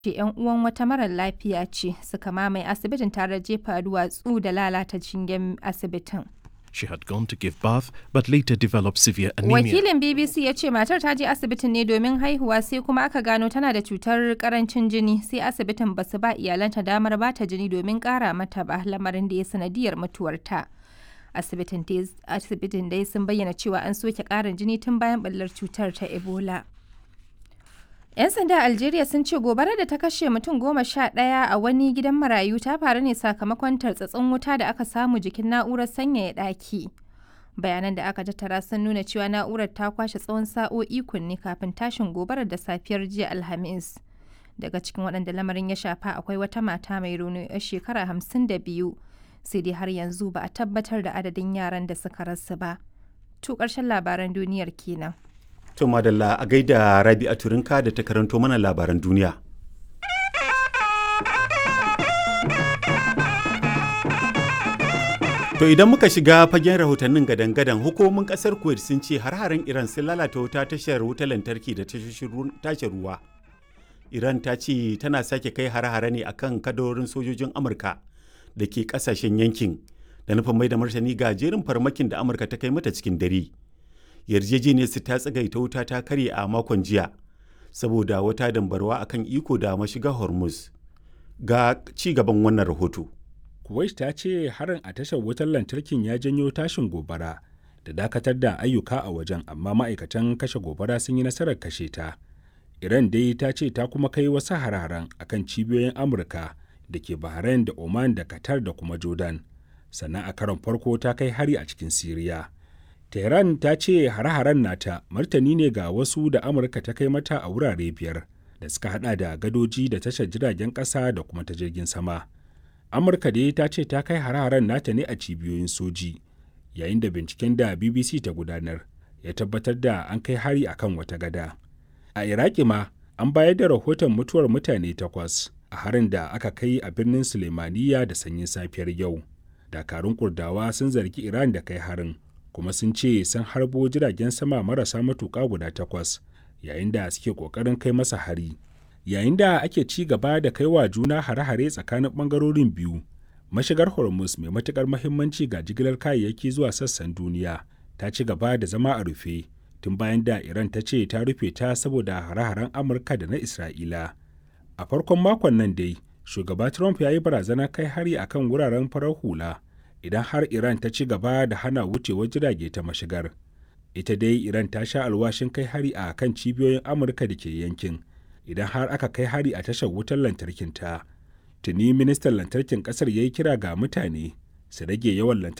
ce 'yan uwan wata marar lafiya ce suka mamaye asibitin tare da jefa duwatsu da lalata shingen asibitin. She had gone to give birth but later developed severe anemia. Wakilin BBC ya ce matar ta je asibitin ne domin haihuwa sai kuma aka gano tana da cutar karancin jini sai asibitin ba su ba iyalanta damar ba ta jini domin kara mata ba lamarin da ya sanadiyar mutuwarta. Asibitin dai sun bayyana cewa an soke karin jini tun bayan ɓallar cutar ta Ebola. 'Yan sanda a Algeria sun ce gobarar da ta kashe mutum goma sha ɗaya a wani gidan marayu ta faru ne sakamakon tartsatsin wuta da aka samu jikin na'urar sanyaya ɗaki. Bayanan da aka tattara sun nuna cewa na'urar ta kwashe tsawon sa'o'i kunne kafin tashin gobarar da safiyar jiya Alhamis. Daga cikin waɗanda lamarin ya shafa akwai wata mata mai rauni 'yar shekara hamsin da biyu. Sai dai har yanzu ba a tabbatar da adadin yaran da suka rasu ba. To ƙarshen labaran duniyar kenan. To madalla a gaida Rabi a Turinka da ta karanto mana labaran duniya. To idan muka shiga fagen rahotannin gadan-gadan hukumomin kasar Kuwait sun ce har-haren Iran sun lalata wuta tashar wutar lantarki da tashar ruwa. Iran ta ce tana sake kai har-hare ne akan kadarorin sojojin Amurka da ke kasashen yankin da nufin mai da martani ga jerin farmakin da Amurka ta kai mata cikin dare. yarjejeniyar su ta tsagaita wuta ta karye a makon jiya saboda wata dambarwa akan iko da mashiga hormuz ga ci gaban wannan rahoto kuwait ta ce harin a tashar wutar lantarkin ya janyo tashin gobara da dakatar da ayyuka a wajen amma ma'aikatan kashe gobara sun yi nasarar kashe ta iran dai ta ce ta kuma kai wasu hararen akan cibiyoyin amurka da ke bahrain da oman da qatar da kuma jordan sannan a karon farko ta kai hari a cikin siriya Tehran ta ce hare-haren nata martani ne ga wasu da Amurka ta kai mata a wurare biyar da suka hada da gadoji da tashar jiragen ƙasa da kuma ta jirgin sama. Amurka dai ta ce ta kai hare-haren nata ne a cibiyoyin soji, yayin da binciken da BBC ta gudanar ya tabbatar da an kai hari akan wata gada. A Iraki ma an bayar da rahoton mutuwar mutane takwas a harin da aka kai a birnin Sulemaniya da sanyin safiyar yau. Dakarun Kurdawa sun zargi Iran da kai harin. kuma sun ce sun harbo jiragen sama marasa matuƙa guda takwas yayin da suke ƙoƙarin kai masa hari yayin da ake ci gaba da kai wa juna hare-hare tsakanin ɓangarorin biyu mashigar hormuz mai matuƙar mahimmanci ga jigilar kayayyaki zuwa sassan duniya ta ci gaba da zama a rufe tun bayan da iran ta ce ta rufe ta saboda hare-haren amurka da na isra'ila a farkon makon nan dai shugaba trump ya yi barazana kai hari akan wuraren farar hula idan har Iran ta ci gaba da hana wucewar jirage ta mashigar. Ita dai Iran ta sha alwashin kai hari a kan cibiyoyin Amurka da ke yankin, idan har aka kai hari a tashar wutar lantarkin ta. Tuni ministan lantarkin kasar ya yi kira ga mutane su rage yawan lantarki